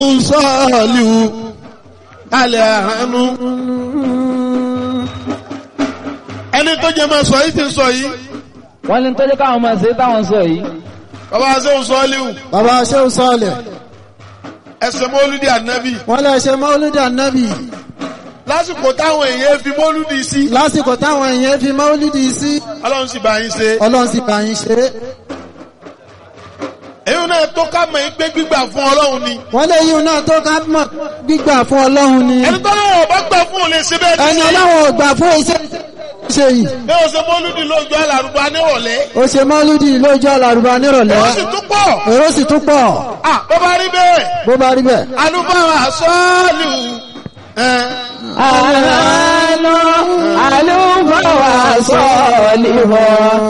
sọ́ọ̀lù alẹ́ àánú. ẹni tó jẹ máa sọ yìí ti sọ yìí. wọ́n ní tó jẹ́ káwọn máa ṣe táwọn sọ yìí. bàbá sẹ́wọ̀n sọ́ọ̀lù bàbá ṣéun sọ́ọ̀lẹ̀ ẹsẹ̀ mọ́lúdì ànábì. wọ́n lè ṣe mọ́lúdì ànábì lásìkò táwọn èèyàn fi mọ́lúdì sí. lásìkò táwọn èèyàn fi mọ́lúdì sí ọlọ́run sì bá yín ṣe. ọlọ́run sì bá yín ṣe é èyí náà tó ká mọ̀ pé gbígbà fún ọlọ́run ni. wọ́n lè yíun náà tó ká mọ̀ gbígbà fún ọlọ́run ni ẹni tó lọ́wọ́ bá gbà fún òun lè ṣe bẹ́ẹ̀ ẹni ọlọ́run ò gbà fún iṣẹ́ ṣe yìí bí o ṣe mọ́lúdì lójú alárùbá nírọ̀lẹ́. ó ṣe mọ́lúdì lójú àlàrúbá nírọ̀lẹ́ ó sì tún pọ̀. èrò sì tún pọ̀ à bó bá rí bẹ́ẹ̀ bó bá rí bẹ́ẹ̀. alúfáà sọ́ọ̀lù. àlọ́ àlùfáà sọ̀ọ́lì wọn.